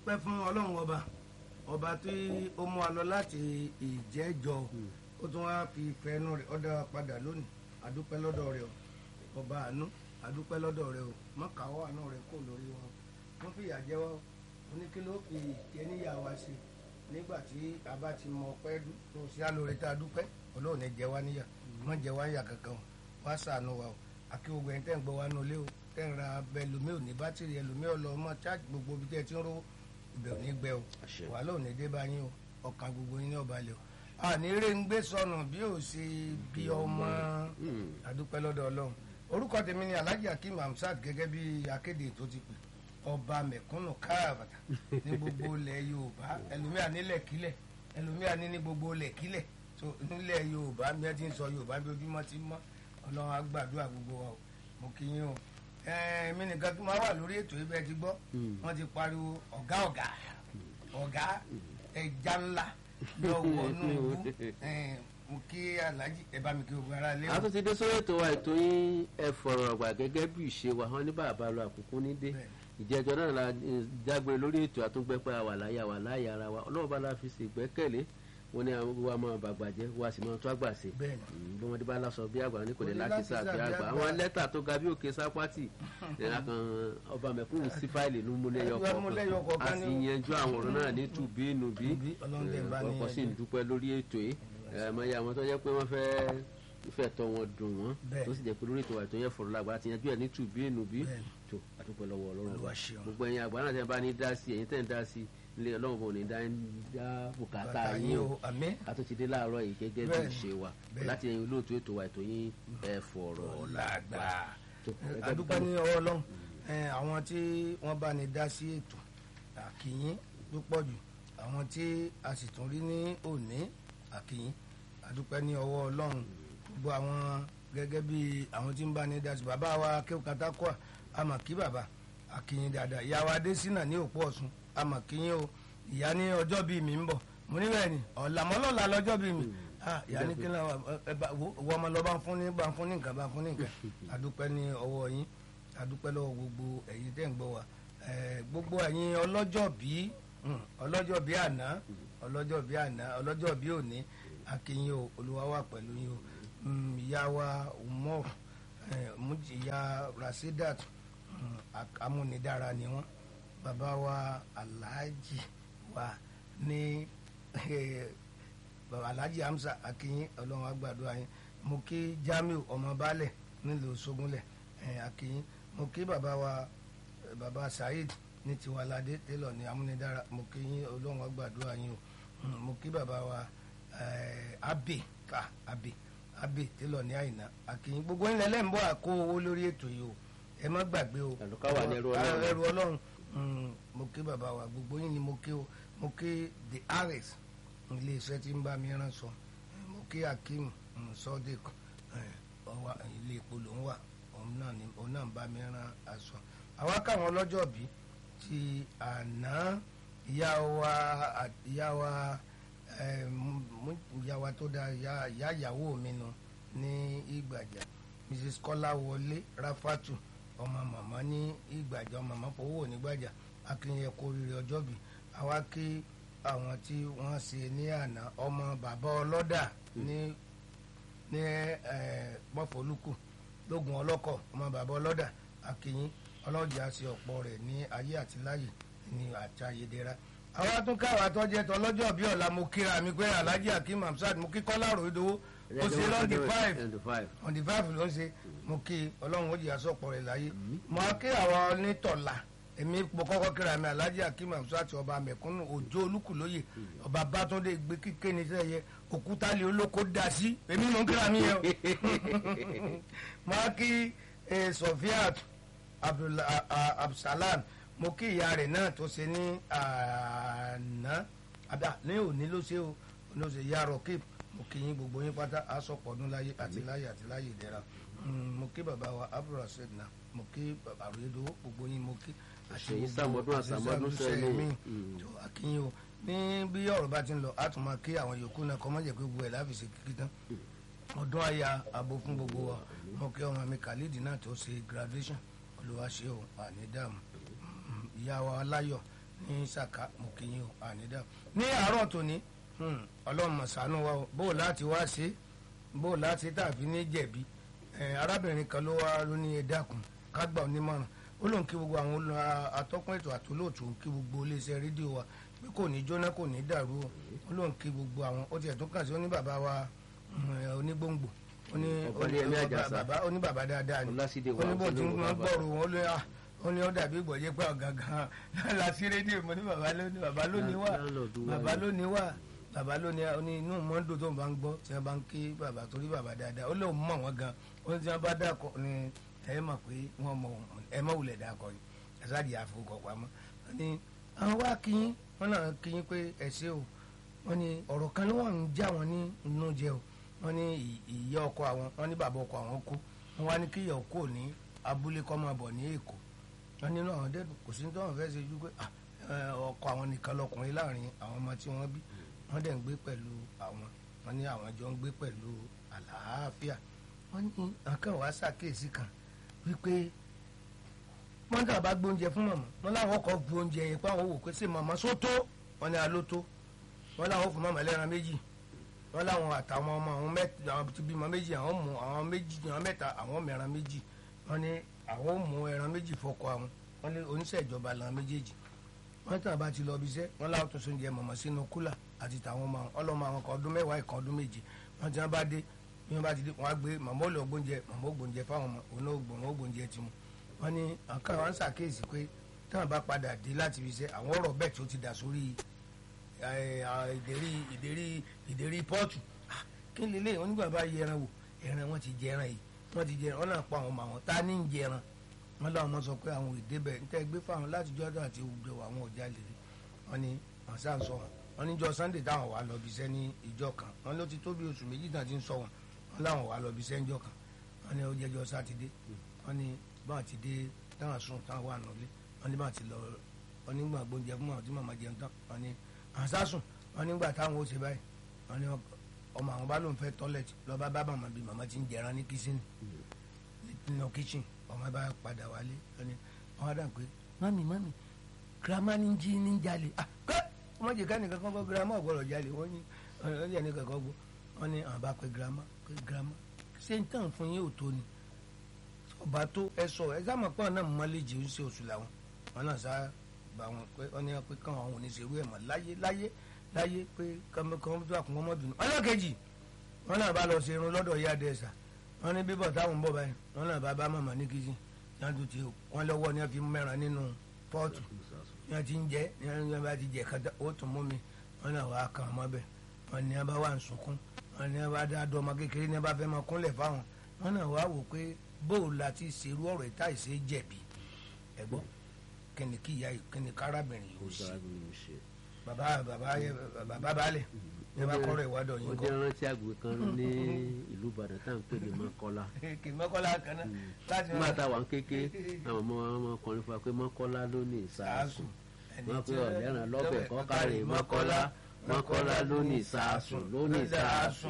adúpẹ́ fún ọlọ́run ọba ọba tí ó mú wa lọ láti ìjẹ́jọ ó tún wá fi fẹnu rẹ̀ ọ̀dọ̀ wa padà lónìí adúpẹ́ lọ́dọ̀ rẹ̀ o ọba àánú adúpẹ́ lọ́dọ̀ rẹ̀ o mọ́kàwọ́ àánú rẹ̀ kò lórí wọn wọ́n fìyà jẹ wá oníkìló fi ìkẹ́níyà wa sí nígbà tí a bá ti mọ ọpẹ́ tó sí àlóore tá a dúpẹ́ ọlọ́run ní jẹ wá níyà wọ́n jẹ wá níyà kankan o wá ṣàánú wa o àkí gbogbo ẹni tẹ́ ń gbọ́ wa nù lé o tẹ́ ń ra abẹ ẹlòmíì ò ní bátìrì ẹlòmíì ọlọ ọmọ chájì gbogbo ibi tẹ́ ẹ ti ń rówó ibẹ̀ ò ní gbẹ o Àṣẹ. wàhálà ò ní dé bá yín o ọkàn gbogbo yín ní ọba lẹ o àní eré ń gbé sọnù bí ò sí bí ọmọ àdúpẹ́ lọ́dọ̀ ọlọ́run orúkọ tèmi ni alhaji akeem hamsat gẹ́gẹ́ bí akéde tó ti pè ọba mẹ̀kúnnù káàbàtà ní gbogbo ilẹ̀ yorùbá ẹlòmíà nílẹ̀ kílẹ̀ ẹlòmíà ní ní gbogbo ilẹ̀ kílẹ̀ tó nílẹ̀ yorùbá bí wọ́n ti ń sọ yorùbá bí ojúmọ́ ti mọ́ ọlọ́run á gbàdúrà gbogbo wa o mo kí yín o ẹ̀ẹ́n mi nìkan tó máa wà lórí ètò yìí bẹ́ẹ̀ ti gbọ́ wọ́n ti pariwo ọ̀gá ọ̀gá ọ̀gá ẹja ńlá lọ́wọ́ nùbú ẹ̀ẹ́n mo kí alhaji ẹ bá mi kí gbogbo ara lé o. a tún ti dé sórí ètò wa ètò yín ẹ fọ̀rọ̀ ọ̀gbà gẹ́gẹ́ bí ìṣe wa hàn ní bàbá lọ àkókò ní dé ìjẹ́jọ́ náà la eh, dágbére lórí ètò àtúngbẹ́pẹ́ àwà láyà wà láyà ara wa ọlọ́run bá la fi ṣe ìgbẹ́kẹ̀lé wọn ní àwọn gbogbo wa máa bàgbà jẹ́ wá sì máa tún àgbà ṣe Bẹ́ẹ̀ni. Mm, bí wọ́n dé bá lásọ bí àgbà ní kò lè Kò lè láti sá láti bí sá bí àgbà àgbà. àwọn lẹ́tà tó ga bí òkè sápátì ẹ̀ka kan ọba mẹ̀kúnnù sí fáìlì ló mú lẹ́yọ Ló mú lẹ́yọ kọ̀ọ̀kan a kọ̀ọ̀kan sì ní- yanjú àwọn ọ̀rọ̀ náà ní tùbí nùbí Nùbí, Ọlọ́run dẹ̀ bá ní ọkọ̀ sì ń yanjú. dúpẹ́ lórí ètò yìí ẹ̀mọ iye àwọn tó jẹ́ pé wọ́n fẹ́ fẹ́ tọ́ wọn dùn wọ́n Bẹ́ẹ̀. tó sì jẹ́ pé lórí ètò àìtó yẹ fọ̀rọ̀ lágbára ti yanjú ẹ̀ ní tùbí nùbí Bẹ́ẹ̀. tó àdúpẹ́ lọ́wọ́ ọlọ́run Olúwa ṣeun. gbogbo ẹ̀yin àgbà náà tẹ́ bá ní dá sí ẹ̀yin tẹ́ ń dá sí ilé ọlọ́run bò ní dá dá bùkátà bàtà yín yín o o àmín a tó ti dé láàárọ̀ yìí gẹ́gẹ́ bí Bẹ́ẹ̀ni. ìṣe wa Bẹ́ẹ̀ni. láti ẹ̀yin olóòtú ètò wa ètò yín ẹ̀ fọ̀rọ̀ ọ̀làgbà tó gẹ́gẹ́ bí- adúpẹ́ ní ọwọ́ ọlọ́run ẹ̀, àwọn tí wọ́n bá ní dá sí ètò àkìyín ló pọ̀ jù àwọn tí a sì tún rí ní òní àkìyín adúpẹ́ ní ọwọ́ ọlọ́run gbogbo àwọn gẹ́gẹ́ bí àwọn tí ń bá ní dá sí bàbá wa kéwòkátákọ́à àmọ̀ kí bàbá àkìyín dáadáa ìyá wa adésínà ní òpó ọ̀sùn àmọ̀ kíyín o ìyá ní ọjọ́ bíi mi ń bọ̀ mo ní bẹ́ẹ̀ ni ọ̀làmọ́lọ́la lọ́jọ́ bíi mi ah ìyá ní kí n lọ ẹ bá wo wo ọmọ lọ bá ń fún ní bá ń fún ní nǹkan bá ń fún ní nǹkan adúpẹ́ ní ọwọ́ yín adúpẹ́ lọ́wọ́ gbogbo ẹ̀yin tẹ́ ń gbọ́ wa Eh, gbogbo ẹ̀yin ọlọ́jọ́ bí ọlọ́jọ́ bí àná ọlọ́jọ́ bí àná ọlọ́jọ́ bí òní akínyìn o olúwa wà pẹ̀lú yín o Mm, ìyá wa umar eh, Muji- ìyá rasidat mm, ak- amúnidára ni wọ́n bàbá wa alhaji wa ní eh, bàbá alhaji hamza akínyìn ọlọ́run àgbàdo yín mo kí jamiu ọmọ baálẹ̀ nílùú sogunlẹ̀ eh, akínyìn mo kí bàbá wa eh, bàbá saheed ní tiwalade télọ̀ ní amúnidára mo kí yín ọlọ́run àgbàdo yín o Mm, mo kí bàbá wa eh, abe ká abe abe télọ̀ ní àyìnà akínyìn gbogbo ńlẹ̀ lẹ́ ń bọ̀ àkó owó lórí ètò yìí o ẹ má gbàgbé o Àlùkà wà ní ẹrú Ọlọ́run. ẹrú ọlọ́run Mm, mo kí bàbá wa gbogbo yín ni mo kí o mo kí the rs ilé iṣẹ́ tí ń bá mi rán sọ mo kí akeem mm, sodiq eh, ọwà ilé epo ló ń wà òun náà ni òun náà ń bá mi rán aṣọ àwa káwọn ọlọ́jọ́ bí ti àná ìyá wa à- ìyá wa eh, mú- mú- ìyá wa tó da ìyá ìyá ìyàwó mi nu ní ìgbàjà mrs kọ́láwọlé ráfátù ọmọ màmá ní ìgbàjà ọmọ màmá fowó nígbàjà akínyẹ kó rírì ọjọ́ bí àwa kí àwọn tí wọ́n ṣe ní àná ọmọ bàbá ọlọ́dà ní ní mọ́fọ́lùkù lógun ọlọ́kọ̀ ọmọ bàbá ọlọ́dà akínyìn ọlọ́jà ṣe ọ̀pọ̀ rẹ̀ ní ayé àti láyè ní àti ayédèrà àwọn atúnkáwà tọ́jẹ́ tọ́ lọ́jọ́ bí ọ̀la mo kíra mi pé alhaji akeem hamsat mo kí kọ́lá ròdowó ó ṣe lọ́ndì five on the five on the five ló ń ṣe mo kí ọlọ́run ó jìyà sọ̀pọ̀ rẹ̀ láyé mo á kí àwọn onítọ̀la èmi mo kọ́kọ́ kíra mi alhaji akeem hamsat ọba mẹ̀kúnnù òjò olúkúlóyè ọba bátúndé gbé kíké ní sẹ́yẹ òkúta lè olóko dá sí èmi mo ń kíra mi yẹn o mo á kí eh, sofiat Abdul- a- a- absalam mo kí ìyá rẹ̀ náà tó ṣe ní àná àbá ní òní ló ṣe o ní o ṣe ya rọkìp mo kí yín gbogbo yín pátá aṣọpọ̀ ọdún láyé àti láyé àti láyé ìdẹ̀ra Mm, mo kí bàbá wa abdulrasheed náà mo kí bàbá àròyédò gbogbo yín mo kí Àṣeyí sàmọ́dún àsàmọ́dún sẹ́yìn. mi Mm. tó akínyìn o ní bí ọ̀rọ̀ bá ti ń lọ a tún máa kí àwọn yòókù náà kọ́ mọ́jẹ̀ pé gbogbo ẹ̀ láfi ṣe kíkí tán ọdún àyà àbò fún gbogbo wa mo kí ọmọ mi khalid náà tó ṣe graduation olùwà ṣe o àní dààmú Mm, ìyá wa aláyọ̀ ní saka mo kì í yín o ànídà ní àárọ̀ tòní hmm, ọlọ́run mọ̀ ṣàánú wa o bó o láti wá ṣe bó o láti tàbí ní jẹ̀bi Eh, arábìnrin kan ló wá ló ní ẹ dákun ká gbà ọ nímọ̀ràn ó lóun kí gbogbo àwọn olú- a- atọ́kùn ètò àtolóòtú kí gbogbo iléeṣẹ́ rédíò wa pé kò ní jóná kò ní dàrú o ó lóun kí gbogbo àwọn ó tiẹ̀ tó kàn sí ó ní bàbá wa mm, eh, onígbòǹgbò ó ní Ọ̀gbẹ́ni Yẹmí Àjàsà. bàbá ó ní bàbá dáadáa ni Ọlásídé ó ní bó ti ń wà gbọ́rò wọn ó lé à ó ní ó dàbí ìgbọ̀jẹ́ pé ọ̀gá gan láti rédíò mo ní bàbá lónìí bàbá lónìí wà Láńlọ́ọ̀dù wa bàbá ni. lónìí wà bàbá lónìí ó ní inú mọ́ńdò tó ń bá ń gbọ́ tí wọ́n bá ń ké bàbá torí bàbá dáadáa ó lóun mọ̀ wọ́n gan ó ní tí wọ́n bá dàkọ ni ẹ mọ̀ pé wọ́n mọ̀ òun ẹ mọ̀ wulẹ̀ dàkọ ni ẹ̀sáàdì àfọwọ́kọ̀ pamọ́ ó ní àwọn wá kíyín wọ́n náà kíyín pé ẹ ṣé o wọ́n ní ọ̀rọ̀ kan ló wà ń já wọn ní inú jẹ o wọ́n ní ì- ìyá ọkọ àwọn wọ́n ní bàbá ọkọ àwọn kú wọ́n wá ní kíyà ọkọ ní abúlé kọ́ máa bọ̀ ní èkó wọ́n nínú àwọn dẹ́dùn kò sí ní tọ́wọ́n fẹ́ ṣe ju pé ah, eh, ọkọ àwọn nìkan lọkùnrin láàrin àwọn ọmọ tí wọ́n bí wọ́n dẹ̀ ń gbé pẹ̀lú àwọn wọ́n ní àwọn jọ ń gbé pẹ̀lú àlàáfíà wọ́n ní nǹkan wàá ṣàkíyèsí kan wípé wọ́n dà bá gbóúnjẹ fún màmá wọ́n láwọn kọ́ bu oúnjẹ yẹn pé àwọn wò pé ṣé màmá sótó wọ́n ní alótó wọ́n láwọn fún màmá lẹ́ran méjì wọ́n láwọn àtàwọn ọmọ àwọn mẹ́ta àwọn ti bímọ méjì àwọn mú àwọn méjì àwọn mẹ́ta àwọn mẹ́ran méjì wọ́n ní àwọn ò mú ẹran méjì fọkọ àwọn wọ́n ní oníṣẹ́ ìjọba làwọn méjèèjì wọ́n tàn bá ti lọ bí iṣẹ́ wọ́n láwọn tó sóúnjẹ mọ̀mọ́ sínú kúlà àti tàwọn ọmọ àwọn ọlọ́mọ àwọn kan ọdún mẹ́wàá ìkan ọdún méje wọ́n ti wọ́n bá dé bí wọ́n bá ti dé wọ́n á gbé màmá ò lọ gbóúnjẹ màmá ò gbóúnjẹ fáwọn ọmọ òun náà gbòòrùn ó gbóúnjẹ ti mu wọ́n ní àkàn wọn ṣàkíyèsí pé táwọn bá padà dé láti fi iṣẹ́ àwọn ọ̀rọ̀ bẹ́ẹ̀ tó ti dà sórí ẹ, à, ìdérí ìdérí ìdérí pọ́ọ̀tù Ah, kí ni lélẹ́yìn wọn nígbà bá yẹ ẹran wò ẹran wọn ti jẹ ẹran yìí wọn ti jẹ ẹran wọn náà pa àwọn ọmọ àwọn tá a ní ń jẹ ẹran wọn láwọn ọmọ sọ pé àwọn òde bẹ níta gbé fáwọn láti jọ ọdún àti òwúdọ àwọn ọjà lè rí wọn ni wọn sá ń sọ wọn wọn níjọ́ sunday táwọn wà lọ bíṣẹ́ ní ìjọ kan wọn ló ti tó bí oṣù méjì náà ti ń sọ wọn wọn láwọn wà lọ bíṣẹ́ níjọ́ kan wọn ní ó jẹjọ́ sátidé wọn ní báwọn ti dé táwọn sùn táwọn wà nọlé wọn ní báwọn ti lọ wọn nígbà gbóúnjẹ fún àwọn tí màmá jẹun tán wọn ní àwọn sásùn wọn nígbà táwọn ó ṣe báyìí wọn ní ọmọ àwọn bá lóun fẹ́ tọ́lẹ̀tì lọ́ba bá màmá bí màmá ti ń jẹran ní kíṣìnì nínú kíṣìn ọmọ bá padà wálé wọn ni wọn dà pé mami mami girama ní jí ní jalè ah kẹ́ ọmọ jẹ káni kankan kọ́ girama ọ̀gbọ́dọ̀ jalè wọ́n ní wọ́n ní kankan gbọ́ wọ́n ní àwọn bá pẹ́ girama pé girama ṣé n tàn fún yín ò tó ni ọba tó ẹ sọ ẹ sáà mọ̀ pé ọ̀nà mọ́lẹ́jì ń ṣe oṣù làwọn wọn náà sá bá wọn pé wọ́n ní pé káwọn àwọn oníṣèlú ẹ̀ mọ̀ láyé láyé láyé pé kọ́mọ́ tó àkùnmọ́ mọ́bìnrin ọlọ́kejì wọn náà bá lọ ṣe irun lọ́dọ̀ ìyá dẹ́sà wọn ní bíbọ̀ táwọn ń bọ̀ báyìí wọn náà bá bá màmá ní kìsìn yanjú ti wọn lọ́wọ́ ni wọ́n fi mẹ́ran nínú pọ́ọ̀tù ni wọ́n ti ń jẹ́ ni wọ́n bá ti jẹ́ kátà ó tún mú mi wọn náà wàá kàn mọ́ bẹ́ẹ̀ wọn ní wọ́n bá wà ń sunkún wọn ní wọ́n bá dá dọ́ ọmọ kékeré ní wọ́n bá fẹ́ máa kúnlẹ̀ fáwọn wọn náà wàá wò pé bóò la ti ṣerú ọ̀rọ̀ ìta ìṣe jẹ̀bi ẹ̀gbọ́n kíni kí ìyá yìí kíni kárábìnrin yìí ó ṣe bàbá bàbá bàbá balẹ̀ ní bá kọ́rọ̀ ìwádọ̀ yìí ó kọ́ jẹ́ rántí àgbè kan ní ìlú ìbàdàn tá à ń pè ní mọ́kọ́lá kì í mọ́kànlá kan náà láti nígbà táwa ń kéke àwọn ọmọ ọmọkùnrin fún wa pé mọ́kọ́lá ló ní ìsàásùn wọ́n pe ọ̀lẹ́ràn lọ́bẹ̀ kọ́kárẹ̀ mọ́kọ́lá mọ́kọ́lá ló ní ìsàásùn ló ní ìsàásùn.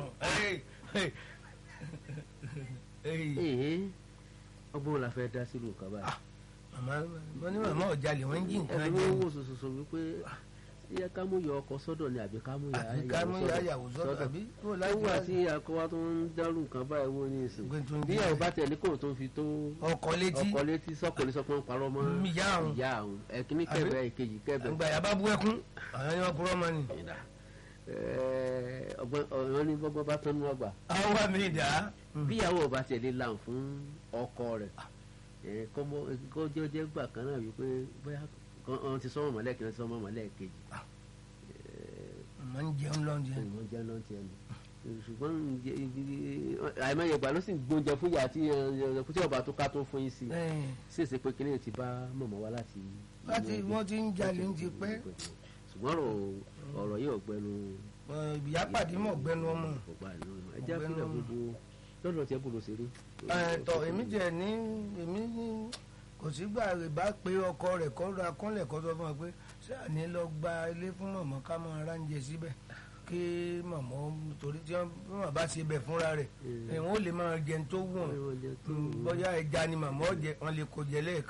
èyí ọgbọ́n la fẹ́ dá sílùú kan báyìí. màmá wọn ní màmá ọ̀jalè wọn ń jí nǹkan ẹ̀rọ jẹ owó sososo wípé yẹ ká mú yọ ọkọ sọ́dọ̀ ni àbí ká mú yà àbí ká mú yà yàwó sọ́dọ̀ àbí tó láti nígbà tí akọwá tó ń dárú nǹkan báyìí wọ́n ní ìsìn Gbé tó ń bí jẹ́. ẹ̀ bá tẹ̀lé kò tó ń fi tó ọkọ létí ọkọ létí sọ́kùnrin sọ pé ń parọ́ mọ́ ìyá àwọn ìyá àwọn ẹ̀kíní kẹ̀bẹ̀ ìkejì kẹ̀bẹ̀ àgbà yà bá bú ẹkún àwọn ni wọn kúrọ mọ ni. Ẹ̀, ọgbọ́n ọ̀rọ̀ ní gbọ́gbọ́n bá tán ní ọgbà àwọn wà mí dà á. bíyàwó ọba tẹ̀lé làm fún ọkọ rẹ̀ ẹ̀, kọ́mọ kó jẹ́ jẹ́ gbà kan náà wípé bóyá kan ti sọ́mọ̀ mọ́lẹ́kì náà ti sọ́mọ̀ mọ́lẹ́kejì mọ̀ ń jẹun lọ́njẹ. ìmọ̀ jẹ́ náà tiẹ̀ nù ṣùgbọ́n ǹjẹ́- àìmọye ìgbà ló sì ń gbóúnjẹ fún ìyá tí ẹ, tí ọba tó ká tó fún yín sí i ṣèṣe pé kíní ti bá mọ̀mọ́ wá láti. láti wọ́n ti ń jalè ń ti pẹ́ ṣùgbọ́n ọ̀rọ̀- ọ̀rọ̀ yìí ọ̀gbẹ́nu ìyá pàdé mọ̀ gbẹnu ọmọ. ọgbà ìlú ẹ jẹ́ Ọ̀gbẹ́ni kílẹ̀ ọmọ. gbogbo lọ́dọ̀ tí ẹ bò ló ṣeré. ẹ tọ èmi jẹ ní èmi ní kò sígbà rẹ̀ bá pé ọkọ rẹ̀ kọ́ ra kọ́lẹ̀ kọ́ sọ fún wa pé ṣé àní lọ gba ilé fún mọ̀mọ́ ká máa ránjẹ síbẹ̀ kí mọ̀mọ́ torí tí wọ́n bá ṣe bẹ̀ fúnra rẹ̀ Mm. ẹ̀ wọ́n lè máa jẹun tó wù wọ́n Oúnjẹ tó Mm, bóyá ẹja ni màmá ọ̀jẹ̀ wọn lè kó jẹ lẹ́ẹ̀kan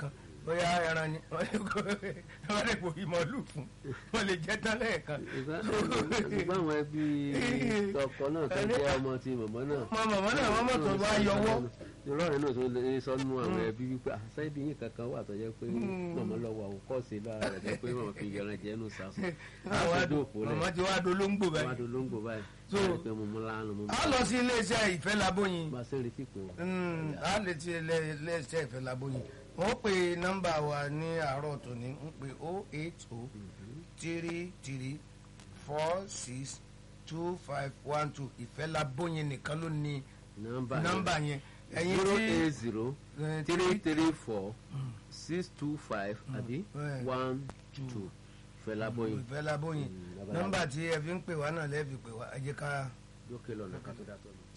bóyá ẹran ni wọ́n lè pò ìmọ̀lù fún wọ́n lè jẹ́ tán lẹ́ẹ̀kan. ṣùgbọ́n àwọn ẹbí tọkọ náà tó jẹ́ ọmọ ti mọ̀mọ́ náà. mọ mọ̀mọ́ náà wọ́n mọ̀ tó wá yọwọ́. ìrọ̀rẹ́ náà tó lè sọnù àwọn ẹbí wípé àṣẹ́bí yìí kankan wà tó jẹ́ pé mọ̀mọ́ lọ́wọ́ àwòkọ́sí lára rẹ̀ jẹ́ pé mọ̀mọ́ fi yẹran jẹ́ nù sáfù. mọ̀mọ́ ti wá dolóńgbò wá báyìí. dolóńgbò báyìí. So, pé mo mú lánàá mo mú. a lọ sí iléeṣẹ́ ìfẹ́ labóyin bá a ṣe ń retí pé wọn. Mm, a lè ti iléeṣẹ́ ìfẹ́ labóyin wọ́n pe nọ́mbà wa ní àárọ̀ tòní ń pe o eight o three three four six two five one two ìfẹ́ labóyin nìkan ló ní nọ́mbà nọ́mbà yẹn ẹ̀yin zero tí eight zero eh, three three four six two five àbí eh, one two fẹlá bọyìn ìfẹ́ labóyin Mm, nọ́mbà tí ẹ fi ń pè wá náà lẹ́ẹ̀fi pè wá ẹ jẹ́ ká. lókè lọ́nà ká tó dá tọ́ lọ.